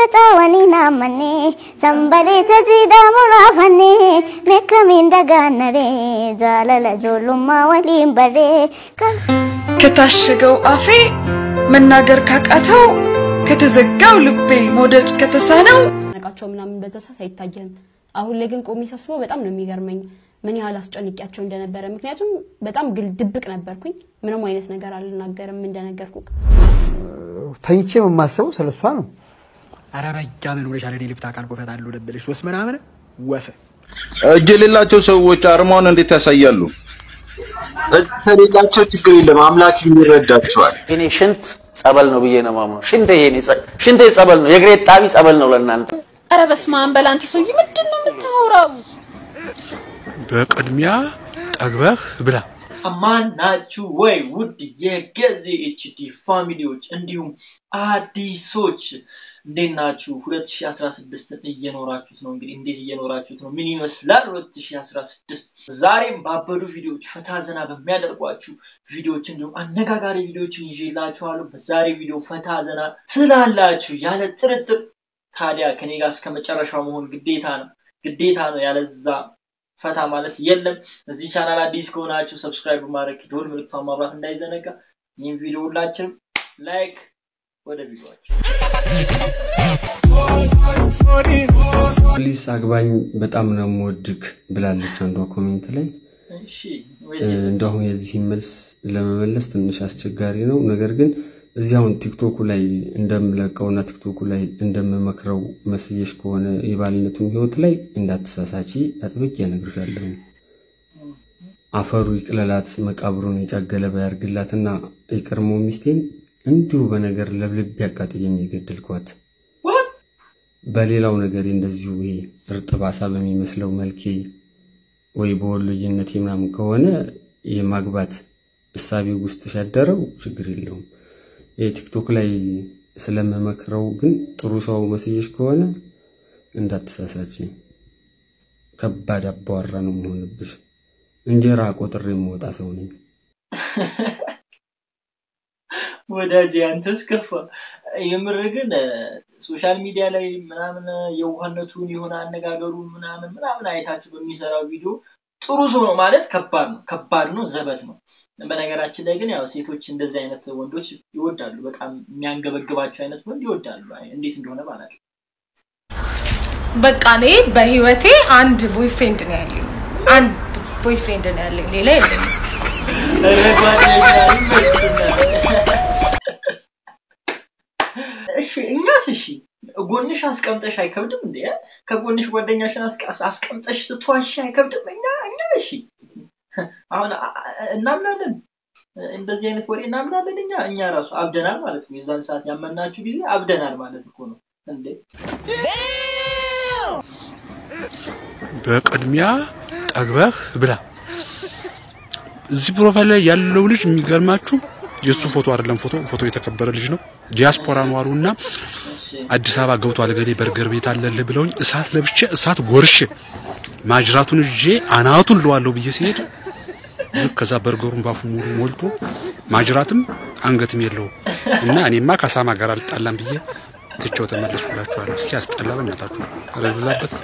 faca'anii naamannee sanbalee tajiidhaa muraafannee meeqamiin dagaannaree jaalala ijoollummaa waliin baree kan ከታሸገው አፌ መናገር ካቃተው ከተዘጋው ልቤ መውደድ ከተሳነው ነቃቸው ምናምን በዛ ሰዓት አይታየም። አሁን ላይ ግን ቆሜ ሳስበው በጣም ነው የሚገርመኝ ምን ያህል አስጨንቂያቸው እንደነበረ። ምክንያቱም በጣም ግል ድብቅ ነበርኩኝ። ምንም አይነት ነገር አልናገርም እንደነገርኩ ተኝቼ የማስበው ስለ እሷ ነው። ኧረ በያ ምን ብለሻል? እኔ ልፍታ ቃል ቆፈት አለው ደበለሽ ሶስት ምናምን ወፍ እጅ የሌላቸው ሰዎች አርማውን እንዴት ያሳያሉ? እጅ ከሌላቸው ችግር የለም፣ አምላክ ይረዳቸዋል። እኔ ሽንት ጸበል ነው ብዬ ነው ማምነው። ሽንቴ የኔ ጸ- ሽንቴ ጸበል ነው፣ የእግሬ ጣቢ ጸበል ነው ለእናንተ። ኧረ በስመ አብ በል አንተ ሰውዬ ምንድን ነው የምታወራው? በቅድሚያ ጠግበህ ብላ። አማን ናችሁ ወይ ውድ የገዜ ኤችዲ ፋሚሊዎች እንዲሁም አዲሶች እንዴት ናችሁ? 2016ን እየኖራችሁት ነው። እንግዲህ እንዴት እየኖራችሁት ነው? ምን ይመስላል 2016? ዛሬም ባበዱ ቪዲዮዎች ፈታ ዘና በሚያደርጓችሁ ቪዲዮዎች እንዲሁም አነጋጋሪ ቪዲዮዎችን ይዤላችኋለሁ። በዛሬ ቪዲዮ ፈታ ዘና ትላላችሁ ያለ ጥርጥር። ታዲያ ከኔ ጋር እስከ መጨረሻው መሆን ግዴታ ነው ግዴታ ነው። ያለዛ ፈታ ማለት የለም። እዚህ ቻናል አዲስ ከሆናችሁ ሰብስክራይብ በማድረግ ደወል ምልክቷን ማብራት እንዳይዘነጋ። ይህን ቪዲዮ ሁላችንም ላይክ ወደ ቪዲዮአችን ፕሊስ አግባኝ በጣም ነው የምወድክ ብላለች አንዷ ኮሜንት ላይ። እሺ እንደሁን የዚህን መልስ ለመመለስ ትንሽ አስቸጋሪ ነው። ነገር ግን እዚህ አሁን ቲክቶኩ ላይ እንደምለቀውና ቲክቶኩ ላይ እንደምመክረው መስየሽ ከሆነ የባልነቱን ህይወት ላይ እንዳትሳሳቺ አጥብቄ እነግርሻለሁ። አፈሩ ይቅለላት፣ መቃብሩን የጫገለ ባያርግላትና የቀድሞ ሚስቴን እንዲሁ በነገር ለብልብ ያቃጥየኝ የገደልኳት በሌላው ነገር እንደዚሁ ይሄ እርጥብ አሳ በሚመስለው መልኬ ወይ በወሎዬነቴ ምናምን ከሆነ የማግባት እሳቤ ውስጥ ሲያደረው ችግር የለውም። የቲክቶክ ላይ ስለምመክረው ግን ጥሩ ሰው መስየሽ ከሆነ እንዳትሳሳች። ከባድ አባዋራ ነው መሆንብሽ። እንጀራ ቆጥሬ የምወጣ ሰው ነኝ። ወዳጅ አንተስ ከፋ። የምር ግን ሶሻል ሚዲያ ላይ ምናምን የዋህነቱን የሆነ አነጋገሩን ምናምን ምናምን አይታችሁ በሚሰራው ቪዲዮ ጥሩ ሰው ነው ማለት ከባድ ነው፣ ከባድ ነው፣ ዘበት ነው። በነገራችን ላይ ግን ያው ሴቶች እንደዚህ አይነት ወንዶች ይወዳሉ። በጣም የሚያንገበግባቸው አይነት ወንድ ይወዳሉ። አይ እንዴት እንደሆነ ባላውቅም በቃ እኔ በህይወቴ አንድ ቦይፍሬንድ ነው ያለኝ። አንድ ቦይፍሬንድ ነው ያለኝ፣ ሌላ የለኝም። ኧረ ጓደኛ ይመስላል። እሺ እኛስ እሺ ጎንሽ አስቀምጠሽ አይከብድም እንዴ? ከጎንሽ ጓደኛሽን አስቀ- አስቀምጠሽ ስትዋሽ አይከብድም? እኛ እኛ እሺ አሁን አ- አ- እናምናለን እንደዚህ አይነት ወሬ እናምናለን። እኛ እኛ ራሱ አብደናል ማለት ነው። የዛን ሰዓት ያመናችሁ ጊዜ አብደናል ማለት እኮ ነው እንዴ። በቅድሚያ ጠግበህ ብላ። እዚህ ፕሮፋይል ላይ ያለው ልጅ የሚገርማችሁ የእሱ ፎቶ አይደለም፣ ፎቶ ፎቶ የተከበረ ልጅ ነው። ዲያስፖራ ኗሩና አዲስ አበባ ገብቷል ገሌ በርገር ቤት አለልህ ብለውኝ እሳት ለብቼ እሳት ጎርሼ ማጅራቱን ይዤ አናቱን ለዋለሁ ብዬ ሲሄድ ልክ ከዛ በርገሩን ባፉ ሙሉ ሞልቶ ማጅራትም አንገትም የለውም እና እኔማ ከሳማ ጋር አልጣላም ብዬ ትቼው ተመለስኩላችኋለሁ። እስኪ አስጠላ በእናታችሁ ረብላበት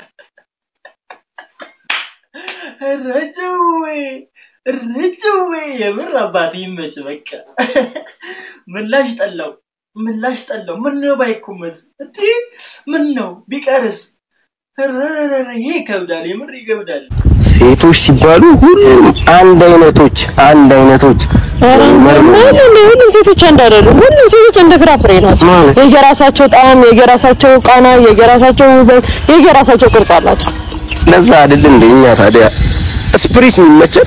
ረጅዌ ረጅዌ የምር አባት ይመች። በቃ ምላሽ ጠላው ምላሽ ጠላው። ምን ነው ባይኮመስ እንዴ? ምን ነው ቢቀርስ? ረረረ ይሄ ይከብዳል፣ የምር ይከብዳል። ሴቶች ሲባሉ ሁሉም አንድ አይነቶች አንድ አይነቶች ሁሉም ሴቶች አንድ አይደሉም። ሁሉም ሴቶች እንደ ፍራፍሬ ናቸው። የየራሳቸው ጣዕም፣ የየራሳቸው ቃና፣ የየራሳቸው ውበት፣ የየራሳቸው ቅርጽ አላቸው። ለዛ አይደል እንደ እኛ ታዲያ ስፕሪስ የሚመቸን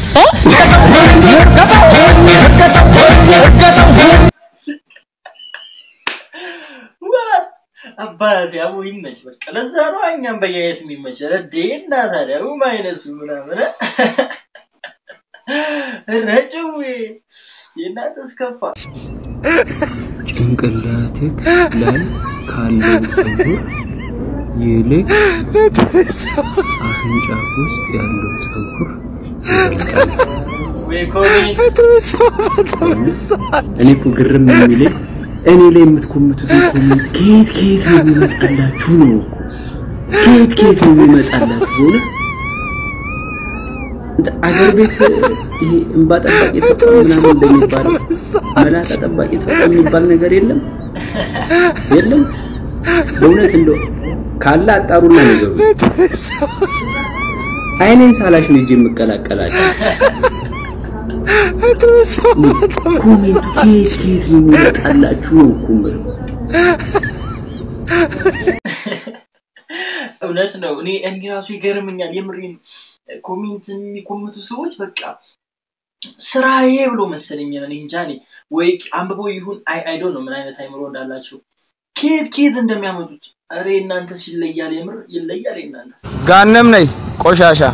ዋት አባት ያው ይመች። በቃ ለዛ ነው እኛም በየአይነት የሚመች ረዴ እና ታዲያ ማይነሱ ምናምን ረጭዌ የእናንተስ ከፋ። ጭንቅላትክ ላይ ካለው ፀጉር ይልቅ አፍንጫ ውስጥ ያለው ፀጉር ወይ ኮሜንት እኔ እኮ ግርም የሚለኝ እኔ ላይ የምትኮምቱትን ኮሜንት ከየት ከየት ነው የሚመጣላችሁ ነው እኮ ከየት ከየት ነው የሚመጣላችሁ በእውነት እንደ አገር ቤት ይሄ እንባ ጠባቂ ተቋም ምናምን እንደሚባለው መላጣ ጠባቂ ተቋም የሚባል ነገር የለም የለም በእውነት እንደው ካለ አጣሩና ነገሩ አይኔን ሳላሽ ነው እጄ የምቀላቀላቸው ኮሜንቱ ከየት ከየት ነው የሚመጣላችሁ ነው እኮ የምለው እውነት ነው። እኔ እኔ ራሱ ይገርመኛል። የምሬን ኮሜንት የሚኮምቱ ሰዎች በቃ ስራዬ ብሎ መሰለኝ እኔ እንጃ እኔ ወይ አንብበው ይሁን አይ አይ ዶንት ኖ ምን አይነት አይምሮ እንዳላቸው ከየት ከየት እንደሚያመጡት። እሬ እናንተስ ይለያል፣ የምር ይለያል። እናንተስ ጋነም ነኝ ቆሻሻ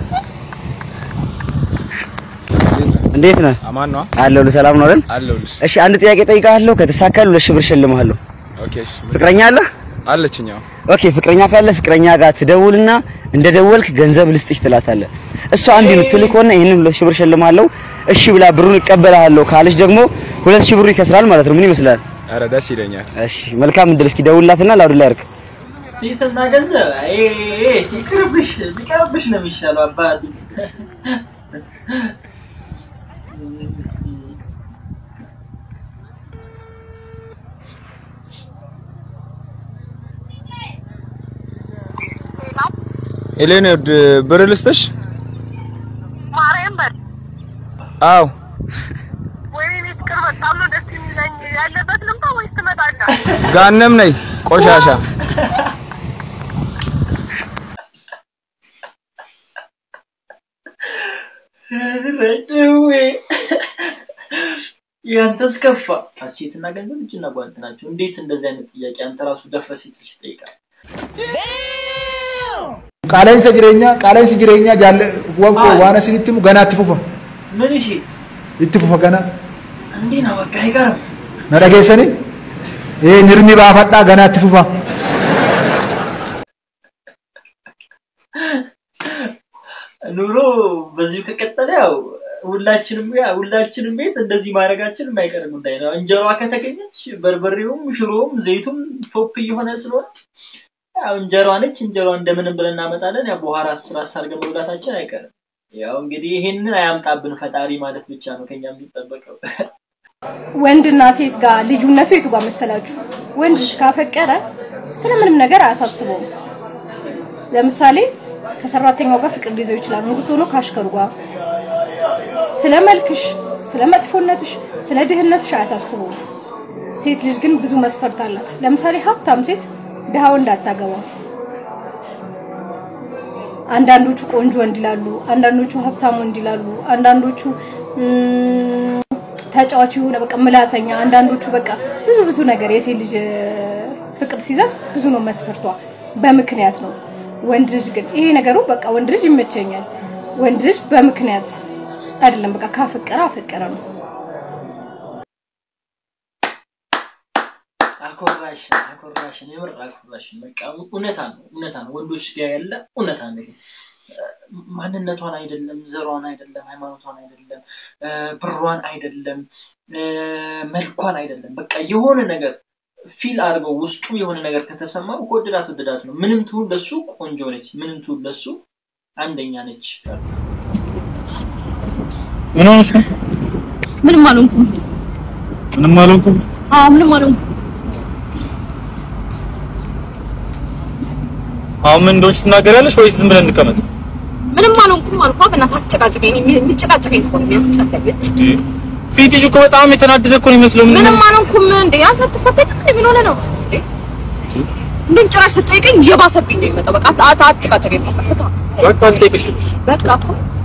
እንዴት ነህ? አማን ነው አለሁልህ። ሰላም ነው አይደል? አለሁልሽ። እሺ አንድ ጥያቄ ጠይቃለሁ። ከተሳካል ሁለት ሺህ ብር እሸልምሃለሁ። ኦኬ እሺ። ፍቅረኛ አለህ? አለችኝ። አዎ። ኦኬ ፍቅረኛ ካለ ፍቅረኛ ጋር ትደውልና እንደደወልክ ገንዘብ ልስጥሽ ትላታለህ። እሷ አንድ የምትል ከሆነ ይሄንን ሁለት ሺህ ብር እሸልምሃለሁ እሺ ብላ ብሩን እቀበልሃለሁ ካለች ደግሞ ሁለት ሺህ ብሩ ይከስራል ማለት ነው። ምን ይመስላል? ኧረ ደስ ይለኛል። እሺ መልካም እድል። እስኪ ደውልላትና ላውድ ላይ አድርግ። ሴትና ገንዘብ አይ ይቅርብሽ፣ ቢቀርብሽ ነው የሚሻለው አባቴ። ሄሌን ውድ ብር ልስጥሽ? አዎ ጋነም ነኝ ቆሻሻ ረጭዌ ያንተስ ከፋ። ሴትና ገንዘብ እጅና ጓንት ናቸው። እንዴት እንደዚህ አይነት ጥያቄ አንተ ራሱ ደፍረ ሴት ልጅ ትጠይቃለህ? qaala'insa jireenyaa qaala'insi jireenyaa jaalle wanko waan asin itti himu ganaa itti fufa ምን እሺ itti fufa ganaa እንዲህ ነው በቃ አይቀርም። na dhageessani ee nirmi baafadhaa ganaa itti fufa ኑሮ በዚሁ ከቀጠለ ያው ሁላችንም ያ ሁላችንም ቤት እንደዚህ ማድረጋችን የማይቀር ጉዳይ ነው። እንጀሯ ከተገኘች በርበሬውም ሽሮውም ዘይቱም ቶፕ እየሆነ ስለሆነ ያው እንጀሯ ነች። እንጀሯ እንደምንም ብለን እናመጣለን። ያው በኋላ አስር አድርገን መብላታችን አይቀርም። ያው እንግዲህ ይሄንን አያምጣብን ፈጣሪ ማለት ብቻ ነው ከኛ የሚጠበቀው። ወንድና ሴት ጋር ልዩነቱ የቱ ጋር መሰላችሁ? ወንድ ልጅ ካፈቀረ ስለምንም ነገር አያሳስበውም። ለምሳሌ ከሰራተኛው ጋር ፍቅር ሊይዘው ይችላል። ንጉስ ሆኖ ካሽከሩ ጋር ስለ መልክሽ፣ ስለ መጥፎነትሽ፣ ስለ ድህነትሽ አያሳስበውም። ሴት ልጅ ግን ብዙ መስፈርት አላት። ለምሳሌ ሀብታም ሴት ድሃ ወንድ አታገባም። አንዳንዶቹ ቆንጆ ወንድ ይላሉ፣ አንዳንዶቹ ሀብታም ወንድ ይላሉ፣ አንዳንዶቹ ም፣ ተጫዋች የሆነ በቃ ምላሰኛ፣ አንዳንዶቹ በቃ ብዙ ብዙ ነገር የሴት ልጅ እ፣ ፍቅር ሲይዛት ብዙ ነው መስፈርቷ፣ በምክንያት ነው። ወንድ ልጅ ግን ይሄ ነገሩ በቃ ወንድ ልጅ ይመቸኛል። ወንድ ልጅ በምክንያት አይደለም፣ በቃ ካፈቀረ አፈቀረ ነው። አኮራሽን አኮራሽን የምር አኮራሽን። በቃ እውነታ ነው እውነታ ነው። ወንዶች ጋር ያለ እውነታ ነው። ይሄ ማንነቷን አይደለም፣ ዘሯን አይደለም፣ ሃይማኖቷን አይደለም፣ እ፣ ብሯን አይደለም፣ እ፣ መልኳን አይደለም። በቃ የሆነ ነገር ፊል አድርገው ውስጡ የሆነ ነገር ከተሰማው ከወደዳት ወደዳት ነው። ምንም ትሁን ለሱ ቆንጆ ነች፣ ምንም ትሁን ለሱ አንደኛ ነች። ምን ሆነሽ ነው? ምንም አልሆንኩም። ምንም አልሆንኩም። አዎ ምንም አልሆንኩም። አሁን ምን እንደሆንሽ ትናገሪያለሽ ወይስ ዝም ብለን እንቀመጥ? ምንም አልሆንኩም አልኳ። በእናትህ አትጨቃጨቀኝ። እኔ የሚጨቃጨቀኝ ሰው ነው የሚያስጠላኝ። ፊትሽ እኮ በጣም የተናደደ እኮ ነው የሚመስለው። ምን ምንም አልሆንኩም። እንዴ አንተ አትፈተኝ እንዴ? ምን ሆነህ ነው? እንዴ እንደን ጭራሽ ስትጠይቀኝ እየባሰብኝ ነው የሚመጣው። በቃ አት- አት- አትጨቃጨቀኝ። በቃ ፍታ። በቃ ልጠይቅሽ። በቃ እኮ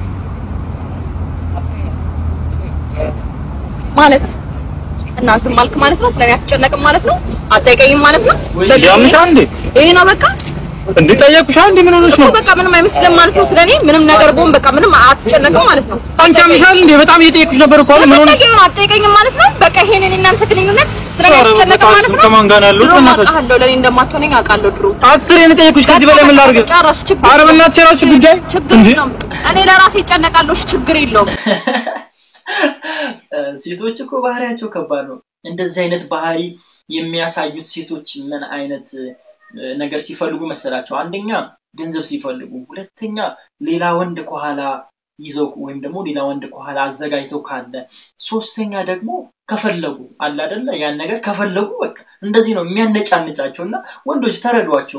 ማለት እና ዝም አልክ ማለት ነው። ስለኔ አትጨነቅም ማለት ነው። አትጠይቀኝም ማለት ነው። በቃ ያምሻል እንዴ? ይሄ ነው በቃ እንዴ ጠየቅኩሽ እንዴ? ምን ሆነሽ ነው? እኮ በቃ ምንም አይመስልም ማለት ነው። ስለኔ ምንም ነገር ቦን በቃ ምንም አትጨነቅም ማለት ነው። አንቺ ያምሻል እንዴ? በጣም እየጠየቅኩሽ ነበር እኮ አሁን ምን ሆነሽ? ለምን አትጠይቀኝም ማለት ነው። በቃ ይሄንን እናንተ ግንኙነት ስለኔ ኧረ አትጨነቅም ማለት ነው። ከማን ጋር ነው ያለሁት? ድሮ በእናትሽ። አውቃለሁ ለኔ እንደማትሆነኝ አውቃለሁ ድሮ። አስሬ ነው የጠየቅኩሽ። ከዚህ በላይ ምን ላድርግ? ጨረሱ። ችግር ኧረ የለውም። በእናትሽ የራስሽ ጉዳይ ችግር እንዴ? የለውም። እኔ ለራሴ እጨነቃለሁ። እሺ፣ ችግር የለውም። እ፣ ሴቶች እኮ ባህሪያቸው ከባድ ነው። እንደዚህ አይነት ባህሪ የሚያሳዩት ሴቶች ምን አይነት እ፣ ነገር ሲፈልጉ መሰላቸው? አንደኛ ገንዘብ ሲፈልጉ፣ ሁለተኛ ሌላ ወንድ ከኋላ ይዘው ወይም ደግሞ ሌላ ወንድ ከኋላ አዘጋጅተው ካለ፣ ሶስተኛ ደግሞ ከፈለጉ አለ አይደለ ያን ነገር ከፈለጉ በቃ እንደዚህ ነው የሚያነጫንጫቸው እና ወንዶች ተረዷቸው።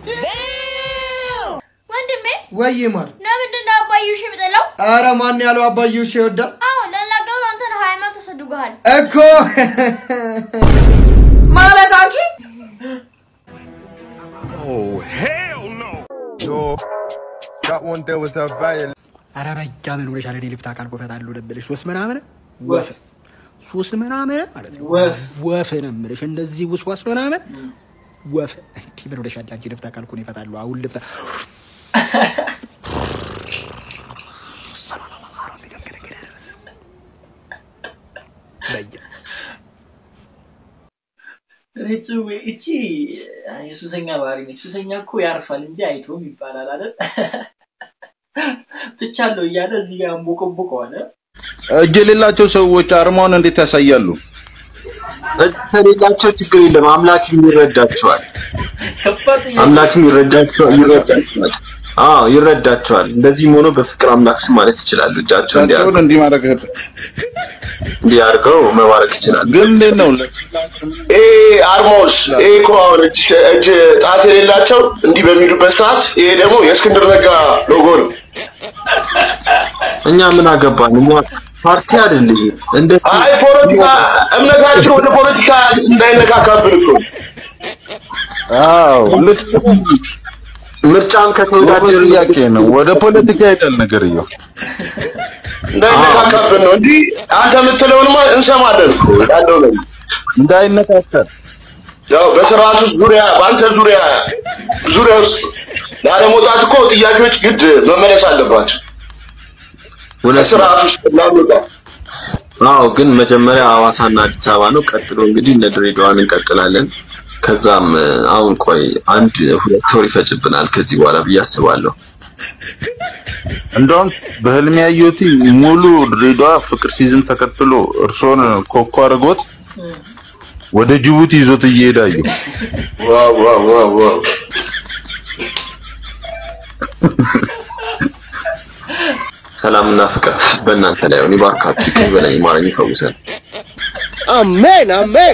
ወንድሜ ወይ ማር ለምንድን ነው አባዬ ውሽ የምጠላው? አረ ማን ያለው አባዬ ውሻ ይወዳል አዎ ለላገሩ አንተን ሃይማኖት ተሰድጎሃል። እኮ ማለት አንቺ ኧረ በጃምን ብለሻል። እኔ ልፍታ ቃል ቆፈታለሁ ደብልሽ ሶስት ምናምን ወፍ ሶስት ምናምን ማለት ነው ወፍ ወፍ ነው የምልሽ እንደዚህ ውስዋስ ምናምን ወፍ እንዲህ ምን ብለሻል አንቺ ልፍታ ቃል እኮ ነው ይፈታሉ አሁን ልፍታ በየ ረጭ እቺ የሱሰኛ ባህሪ ነች። ሱሰኛ እኮ ያርፋል እንጂ አይቶም ይባላል አይደል? ትቻለሁ እያለ እዚህ ጋር አንቦቆቦቀዋል። እጅ የሌላቸው ሰዎች አርማውን እንዴት ያሳያሉ? ከሌላቸው ችግር የለም። አምላክም ይረዳቸዋል። አምላክም ይረዳቸዋል ይረዳቸዋል። አዎ ይረዳቸዋል። እንደዚህም ሆኖ በፍቅር አምላክ ስም ማለት ይችላሉ። እጃቸው እጃቸውን እንዲህ ማድረግ እንዲህ አድርገው መባረክ ይችላሉ። ግን እንዴት ነው ይሄ አርማውስ ይሄ እኮ አሁን እጅ እጅ ጣት የሌላቸው እንዲህ በሚሉበት ሰዓት ይሄ ደግሞ የእስክንድር ነጋ ሎጎ ነው። እኛ ምን አገባን? እኛ ፓርቲ አይደል ይሄ እንደ አይ ፖለቲካ እምነታችን ወደ ፖለቲካ እንዳይነካካብን እኮ ነው። አዎ ልክ ምርጫም ከተወዳደሩ ጥያቄ ነው። ወደ ፖለቲካ ይሄዳል ነገርየው። እንዳይነካካብን ነው እንጂ አንተ የምትለውንማ እንሰማለን እኮ ያለው ነው። እንዳይነካካል ያው በስርዓት ውስጥ ዙሪያ በአንተ ዙሪያ ዙሪያ ውስጥ ላለመውጣት እኮ ጥያቄዎች ግድ መመለስ አለባቸው። በስርዓት ውስጥ ላንወጣ አዎ ግን መጀመሪያ ሐዋሳና አዲስ አበባ ነው። ቀጥሎ እንግዲህ እነ ድሬዳዋን እንቀጥላለን። ከዛም እ፣ አሁን ቆይ አንድ ሁለት ወር ይፈጅብናል ከዚህ በኋላ ብዬ አስባለሁ። እንደውም በህልሜ ያየሁት ሙሉ ድሬዳዋ ፍቅር ሲዝም ተከትሎ እርሶን ኮኮ አድርጎት ወደ ጅቡቲ ይዞት እየሄደ አየሁ። ዋው ዋው ዋው ዋው ሰላምና ፍቅር በእናንተ ላይ ይሁን። ይባርካችሁ፣ ይቅር ይበለኝ፣ ይማረኝ፣ ይፈውሰን። አሜን አሜን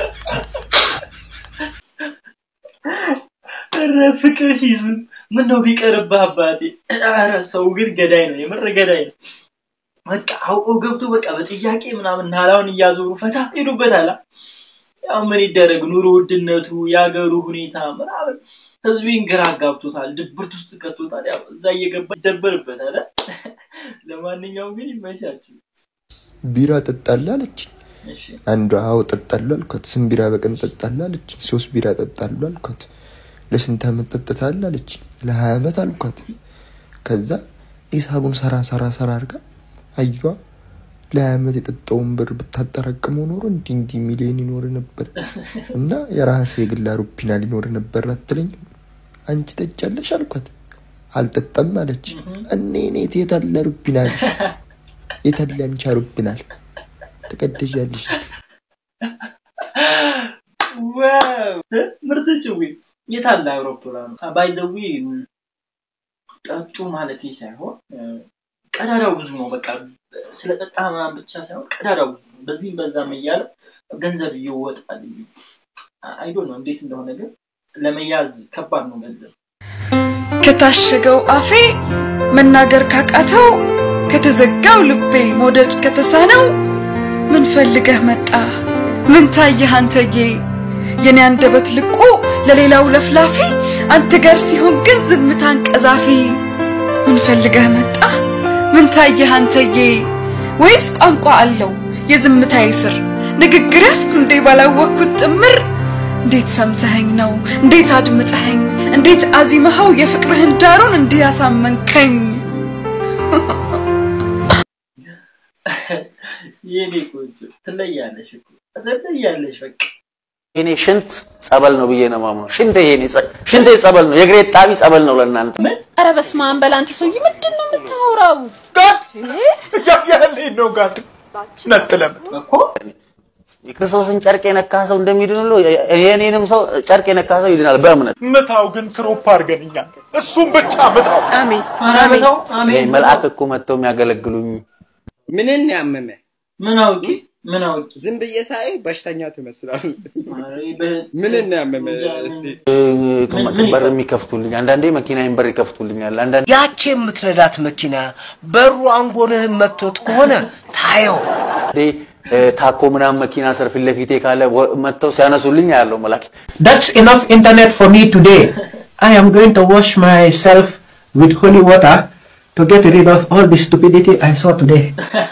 ኧረ ፍቅር ሲዝም ምን ነው ቢቀርብህ አባቴ። ኧረ ሰው ግን ገዳይ ነው፣ የምር ገዳይ ነው። በቃ አውቆ ገብቶ በቃ በጥያቄ ምናምን ናላውን እያዞሩ ፈታ ሄዱበታል። ያው ምን ይደረግ ኑሮ ውድነቱ፣ የሀገሩ ሁኔታ ምናምን ህዝቤን ግራ አጋብቶታል፣ ድብርት ውስጥ ከቶታል። ያው እዛ እየገባ ይደበርበታል። ለማንኛውም ግን ይመቻችሁ። ቢራ ጠጣለህ አለች። እሺ አንዷ አዎ ጠጣለሁ አልኳት። ስንት ቢራ በቀን ጠጣለህ አለች። ሶስት ቢራ ጠጣለሁ አልኳት። ለስንት ዓመት ጠጥታለህ አለች። ለሀያ ዓመት አልኳት። ከዛ ሂሳቡን ሰራ ሰራ ሰራ አድርጋ አየዋ ለሀያ ዓመት የጠጣውን ብር ብታጠራቅመው ኖሮ እንዲህ እንዲህ ሚሊዮን ይኖር ነበር እና የራስህ የግል አውሮፕላን ሊኖር ነበር አትለኝም? አንቺ ጠጫለሽ አልኳት። አልጠጣም አለች። እኔ ኔት የታለ አውሮፕላን የታለ አንቺ አውሮፕላን ትቀደዣለሽ ዋው ምርጥ ጭዊ የታለ አውሮፕላኑ? ባይ ዘ ዌይ ጠጡ ማለት ሳይሆን እ፣ ቀዳዳው ብዙ ነው። በቃ ስለ ጠጣ ምናምን ብቻ ሳይሆን ቀዳዳው ብዙ ነው። በዚህም በዛም እያለ ገንዘብ ይወጣል። አይዶ ነው እንዴት እንደሆነ ግን ለመያዝ ከባድ ነው ገንዘብ። ከታሸገው አፌ መናገር ካቃተው ከተዘጋው ልቤ መውደድ ከተሳነው ምን ፈልገህ መጣ ምን ታየህ አንተዬ የኔ አንደበት ልቁ ለሌላው ለፍላፊ አንተ ጋር ሲሆን ግን ዝምታን ቀዛፊ ምን ፈልገህ መጣ ምን ታየህ አንተዬ ወይስ ቋንቋ አለው የዝምታዬ ስር ንግግር ያስኩ እንዴ ባላወቅኩት ጥምር እንዴት ሰምተኸኝ ነው እንዴት አድምጠኸኝ እንዴት አዚመኸው የፍቅርህን ዳሩን እንዲህ ያሳመንከኝ የኔ ቆንጆ ትለያለሽ እኮ ትለያለሽ በቃ የኔ ሽንት ጸበል ነው ብዬ ነው የማምነው። ሽንቴ የኔ ጸ- ሽንቴ ጸበል ነው፣ የእግሬ ጣቢ ጸበል ነው ለእናንተ። ኧረ በስመ አብ በል አንተ ሰውዬ ምንድን ነው የምታወራው? እያያለኝ ነው ጋር ነጥለም እኮ የክርስቶስን ጨርቅ የነካ ሰው እንደሚድን ሁሉ የኔንም ሰው ጨርቅ የነካ ሰው ይድናል በእምነት። ምታው ግን ክሮፕ አድርገንኛል። እሱም ብቻ ምታው። አሜን ይሄ መልአክ እኮ መጥተው የሚያገለግሉኝ ምንን ያመመ ምን አውቄ ምን አውቄ ዝም ብዬ ሳይ በሽተኛ ትመስላለህ። ምንን ያመመ እስቲ በር የሚከፍቱልኝ አንዳንዴ መኪናዬን በር ይከፍቱልኛል። አንዳንዴ ያቺ የምትነዳት መኪና በሩ አንጎልህን መጥቶት ከሆነ ታየው። ታኮ ምናምን መኪና ስር ፊት ለፊቴ ካለ ወ- መጥተው ሲያነሱልኝ ያለው መላክ That's enough internet for me today. I am going to wash myself with holy water to get rid of all the stupidity I saw today.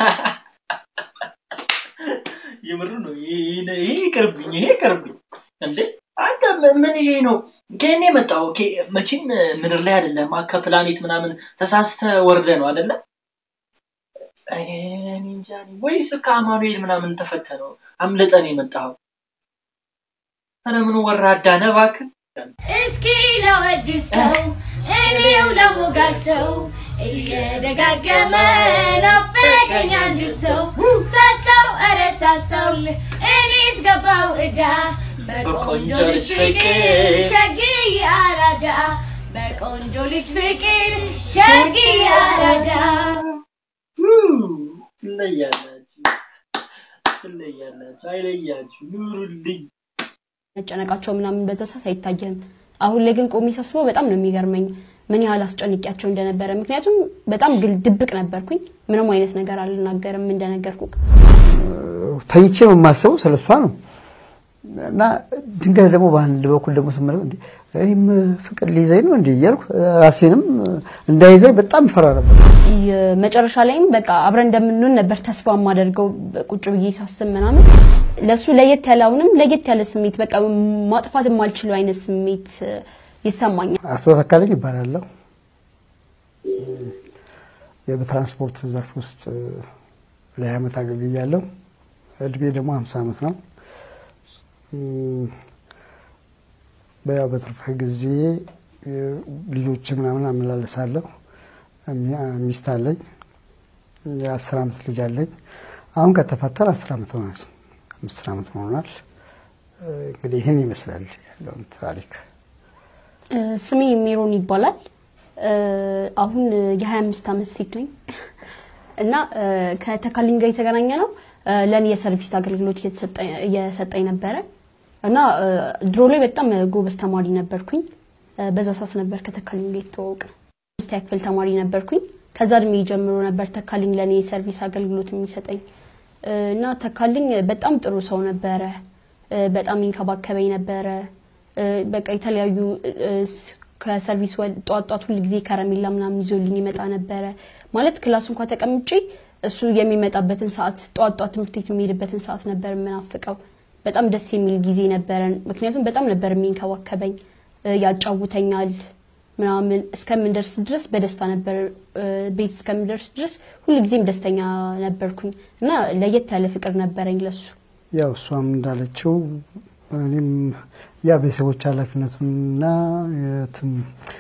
የምሩ ነው። ይሄ ይሄ ይቅርብኝ፣ ይሄ ይቅርብኝ። እንዴ አንተ ምን ምን ይሄ ነው? ከእኔ መጣው። ኦኬ መቼም ምድር ላይ አይደለም ከፕላኔት ምናምን ተሳስተ ወርደ ነው አይደለ? እኔ እንጃ እኔ ወይስ ከአማኑኤል ምናምን ተፈተነው አምልጠን የመጣኸው? ኧረ ምን ወራዳ ነህ እባክህ። እስኪ ለወድሰው እኔው ለሞጋግሰው እየደጋገመ ናፈቀኝ አንድ ሰው ሳሳው ኧረ ሳሳው እኔስ ገባው ዕዳ በቆንጆ ልጅ ፍቅር ሸግዬ አራዳ በቆንጆ ልጅ ፍቅር ሸግዬ አራዳ ትለያላችሁ፣ ትለያላችሁ፣ አይለያችሁ፣ ኑሩልኝ። መጨነቃቸው ምናምን በዛ ሰዓት አይታየም። አሁን ላይ ግን ቆሜ ሳስበው በጣም ነው የሚገርመኝ ምን ያህል አስጨንቂያቸው እንደነበረ። ምክንያቱም በጣም ግል ድብቅ ነበርኩኝ። ምንም አይነት ነገር አልናገርም እንደነገርኩ ተኝቼ የማስበው ስለሷ ነው እና ድንገት ደግሞ በአንድ በኩል ደግሞ ስመለከት እንዴ እኔም ፍቅር ሊይዘኝ ነው እንዴ እያልኩ ራሴንም እንዳይዘኝ በጣም ፈራ ነበር። መጨረሻ ላይም በቃ አብረን እንደምንሆን ነበር ተስፋ የማደርገው ቁጭ ብዬ ሳስብ ምናምን ለሱ ለየት ያለ አሁንም ለየት ያለ ስሜት በቃ ማጥፋት የማልችለው አይነት ስሜት ይሰማኛል። አቶ ተካለኝ ይባላለሁ። በትራንስፖርት ዘርፍ ውስጥ ለሀያ ዓመት አገልግያለሁ። እድሜ ደግሞ ሀምሳ ዓመት ነው። በያው በትርፍ ጊዜ ልጆች ምናምን አመላለሳለሁ። ሚስት አለኝ። የአስር ዓመት ልጅ አለኝ። አሁን ከተፈታን አስር ዓመት ሆናል። አምስት ዓመት ሆኗል። እንግዲህ ይህን ይመስላል ያለውን ታሪክ። ስሜ ሜሮን ይባላል። አሁን የ25 ዓመት ሴት ነኝ እና ከተካልኝ ጋር የተገናኘ ነው ለእኔ የሰርቪስ አገልግሎት እየሰጠኝ ነበረ እና ድሮ ላይ በጣም ጎበዝ ተማሪ ነበርኩኝ። በዛ ሰዓት ነበር ከተካልኝ ጋር የተዋወቅነው። አምስተኛ ክፍል ተማሪ ነበርኩኝ። ከዛ እድሜ ጀምሮ ነበር ተካልኝ ለእኔ የሰርቪስ አገልግሎት የሚሰጠኝ እና ተካልኝ በጣም ጥሩ ሰው ነበረ። በጣም ይንከባከበኝ ነበረ። በቃ የተለያዩ ከሰርቪስ ጠዋት ጠዋት ሁል ጊዜ ከረሜላ ምናምን ይዞልኝ ይመጣ ነበረ። ማለት ክላስ እንኳ ተቀምጬ እሱ የሚመጣበትን ሰዓት ጠዋት ጠዋት ትምህርት ቤት የሚሄድበትን ሰዓት ነበር የምናፍቀው። በጣም ደስ የሚል ጊዜ ነበረን። ምክንያቱም በጣም ነበር የሚንከባከበኝ፣ ያጫውተኛል ምናምን እስከምንደርስ ድረስ በደስታ ነበር ቤት እስከምንደርስ ድረስ ሁልጊዜም ደስተኛ ነበርኩኝ እና ለየት ያለ ፍቅር ነበረኝ ለሱ። ያው እሷም እንዳለችው እኔም ያ ቤተሰቦች ኃላፊነቱንና የትም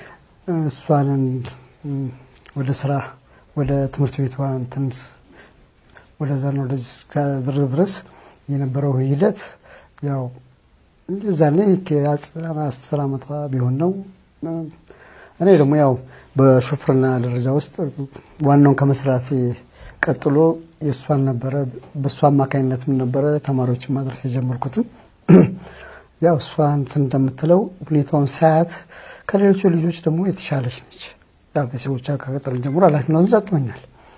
እሷንን ወደ ስራ ወደ ትምህርት ቤቷ እንትን ወደዛና ወደዚህ እስካደረግ ድረስ የነበረው ሂደት ያው እዛኔ ከአስር ዓመቷ ቢሆን ነው። እኔ ደግሞ ያው በሹፍርና ደረጃ ውስጥ ዋናውን ከመስራቴ ቀጥሎ የእሷን ነበረ በእሷ አማካኝነትም ነበረ ተማሪዎችን ማድረስ የጀመርኩትም። ያው እሷ እንትን እንደምትለው ሁኔታውን ሳያት ከሌሎቹ ልጆች ደግሞ የተሻለች ነች። ያው ቤተሰቦቿ ከቀጠርን ጀምሮ ኃላፊነቱን ሰጥቶኛል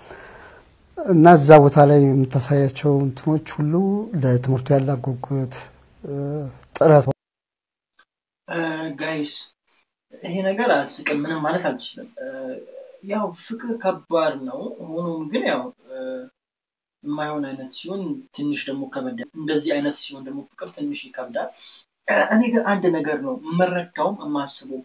እና እዛ ቦታ ላይ የምታሳያቸው እንትኖች ሁሉ ለትምህርቱ ያላት ጉጉት ጥረቷ ጋይስ ይሄ ነገር አልስቅም፣ ምንም ማለት አልችልም። ያው ፍቅር ከባድ ነው። ሆኖም ግን ያው የማይሆን አይነት ሲሆን ትንሽ ደግሞ ከበደ፣ እንደዚህ አይነት ሲሆን ደግሞ ፍቅር ትንሽ ይከብዳል። እኔ ግን አንድ ነገር ነው የምረዳውም የማስበው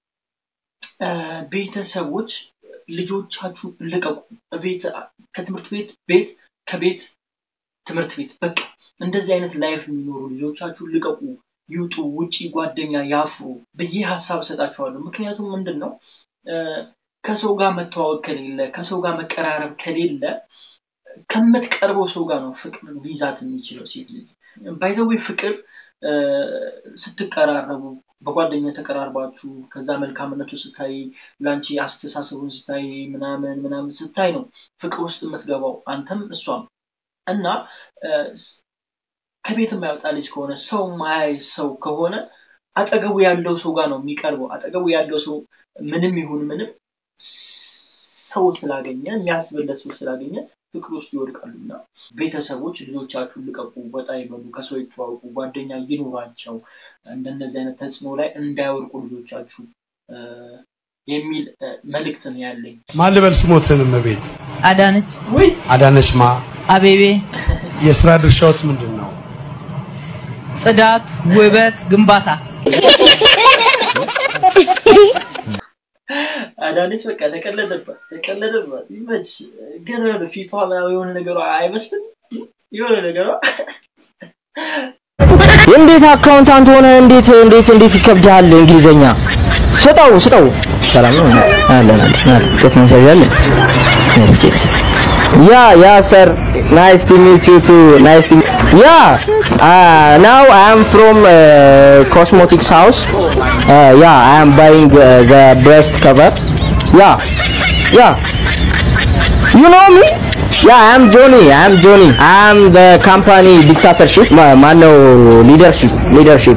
ቤተሰቦች ልጆቻችሁ ልቀቁ። ቤት ከትምህርት ቤት ቤት ከቤት ትምህርት ቤት በቃ እንደዚህ አይነት ላይፍ የሚኖሩ ልጆቻችሁ ልቀቁ፣ ይውጡ፣ ውጪ ጓደኛ ያፍሩ ብዬ ሀሳብ እሰጣችኋለሁ። ምክንያቱም ምንድን ነው ከሰው ጋር መተዋወቅ ከሌለ ከሰው ጋር መቀራረብ ከሌለ ከምትቀርበው ሰው ጋር ነው ፍቅር ሊይዛት የሚችለው ሴት ልጅ። ባይዘዌ ፍቅር እ፣ ስትቀራረቡ በጓደኝነት ተቀራርባችሁ ከዛ መልካምነቱ ስታይ ለአንቺ አስተሳሰቡን ስታይ ምናምን ምናምን ስታይ ነው ፍቅር ውስጥ የምትገባው አንተም እሷም እና እ፣ ስ- ከቤት የማይወጣ ልጅ ከሆነ ሰው ማያይ ሰው ከሆነ አጠገቡ ያለው ሰው ጋር ነው የሚቀርበው። አጠገቡ ያለው ሰው ምንም ይሁን ምንም ሰው ስላገኘ የሚያስበለት ሰው ስላገኘ ፍቅር ውስጥ ይወድቃሉ እና ቤተሰቦች ልጆቻችሁን ልቀቁ፣ ወጣ ይበሉ፣ ከሰው ይተዋወቁ፣ ጓደኛ ይኑራቸው፣ እንደነዚህ አይነት ተጽዕኖ ላይ እንዳይወድቁ ልጆቻችሁ እ፣ የሚል እ፣ መልእክት ነው ያለኝ። ማን ልበል ስሞትን እመቤት አዳነች ወይ አዳነች ማ አቤቤ የስራ ድርሻዎት ምንድን ነው? ጽዳት፣ ውበት፣ ግንባታ አዳነች በቃ ተቀለደባት ተቀለደባት። ይመች ግን የሆነ ፊቷ ምናምን የሆነ ነገሯ አይመስልም የሆነ ነገሯ እንዴት አካውንታንት ሆነ እንዴት እንዴት እንዴት ይከብዳል እንግሊዘኛ ስጠው ስጠው ሰላም ነው አለን አለን ጥት መሰያለን እስኪ ያ ያ ሰር ናይስ ቱ ሚት ዩ ቱ ናይስ ቱ ያ ናው አይ አም ፍሮም ኮስሞቲክስ ሃውስ ያ አይ አም ባይንግ ዘ ብሬስት ከቨር ያ ያ You know me? Yeah, I'm Johnny. I'm Johnny. I'm the company dictatorship. Ma- Mano leadership. Leadership.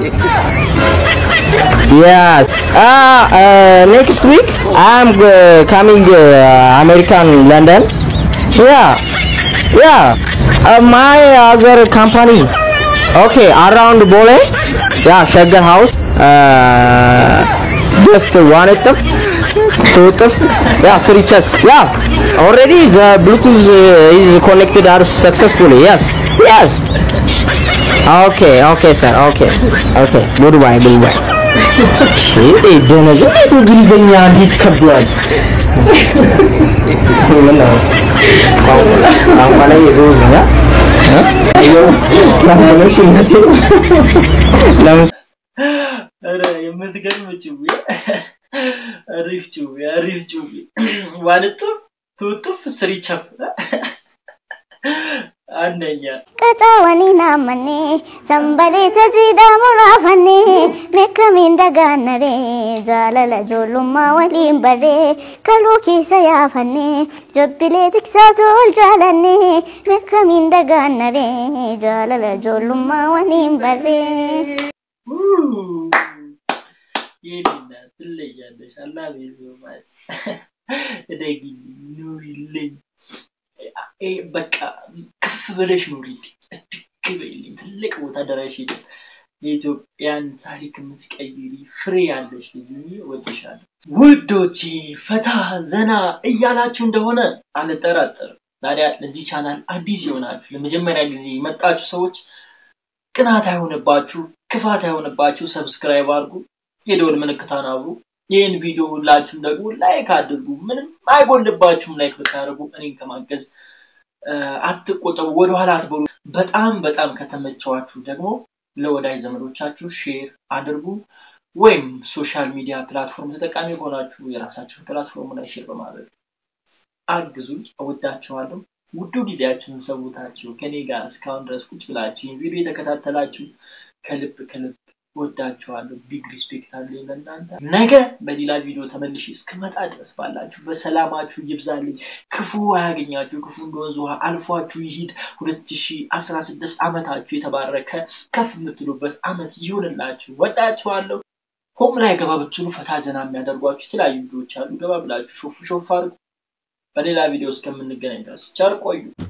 Yes. Ah, uh, next week I'm uh, coming uh, American London. Yeah. Yeah. Uh, my other company. Okay, around Bole. Yeah, Sugar House. Uh, just one it two of yeah three chess yeah already the bluetooth uh, is connected are successfully yes yes okay okay sir okay okay goodbye goodbye ደነዘ እንዴት እንግሊዝኛ እንዴት ከብዷል ምን ነው ቋንቋ ላይ ሮዝ ነው ለምሽነቴ ለምስ ኧረ የምትገርም ጭዌ አሪፍ ጭዌ አሪፍ ጭዌ ዋልጥፍ ትውጥፍ ስሪቸፍ አንደኛ Qacaawwanii naammanee sanbalee tajiidhaa muraafannee meekkamiin dagaannaree jaalala ijoollummaa waliin barree kaluu keessa yaafannee jobbilee tiksaa jool jaalannee meekkamiin dagaannaree jaalala ijoollummaa waliin barree. የኔና ትለያለሽ አላህ ቤዞማች እደጊልኝ ኑሪልኝ እ በቃ ከፍ ብለሽ ኑሪልኝ እድግ በይልኝ ትልቅ ቦታ ደረሽልኝ የኢትዮጵያን ታሪክ የምትቀይሪ ፍሬ ያለሽ ልጅ ሁኚ እወድሻለሁ ውዶቼ ፈታ ዘና እያላችሁ እንደሆነ አልጠራጠርም ታዲያ ለዚህ ቻናል አዲስ የሆናችሁ ለመጀመሪያ ጊዜ የመጣችሁ ሰዎች ቅናት አይሆንባችሁ ክፋት አይሆንባችሁ ሰብስክራይብ አድርጉ የደወል ምልክታን አብሩ ይህን ቪዲዮ ሁላችሁም ደግሞ ላይክ አድርጉ ምንም አይጎልባችሁም ላይክ ብታደርጉ እኔን ከማገዝ እ፣ አትቆጠቡ ወደኋላ አትበሉ በጣም በጣም ከተመቸዋችሁ ደግሞ ለወዳጅ ዘመዶቻችሁ ሼር አድርጉ ወይም ሶሻል ሚዲያ ፕላትፎርም ተጠቃሚ ከሆናችሁ የራሳችሁን ፕላትፎርም ላይ ሼር በማድረግ አግዙኝ እወዳችኋለሁ ውዱ ጊዜያችሁን ሰውታችሁ ከኔ ጋር እስካሁን ድረስ ቁጭ ብላችሁ ይህን ቪዲዮ የተከታተላችሁ ከልብ ከልብ ወዳችኋለሁ ቢግ ሪስፔክት አለኝ ለእናንተ ነገ በሌላ ቪዲዮ ተመልሼ እስክመጣ ድረስ ባላችሁ በሰላማችሁ ይብዛልኝ ክፉ አያገኛችሁ ክፉ እንደ ወንዝ ውሃ አልፏችሁ ይሂድ 2016 ዓመታችሁ የተባረከ ከፍ የምትሉበት ዓመት ይሁንላችሁ ወዳችኋለሁ ሆም ላይ ገባ ብትሉ ፈታ ዘና የሚያደርጓችሁ የተለያዩ ቪዲዮዎች አሉ ገባ ብላችሁ ሾፍ ሾፍ አድርጉ በሌላ ቪዲዮ እስከምንገናኝ ድረስ ቸር ቆዩ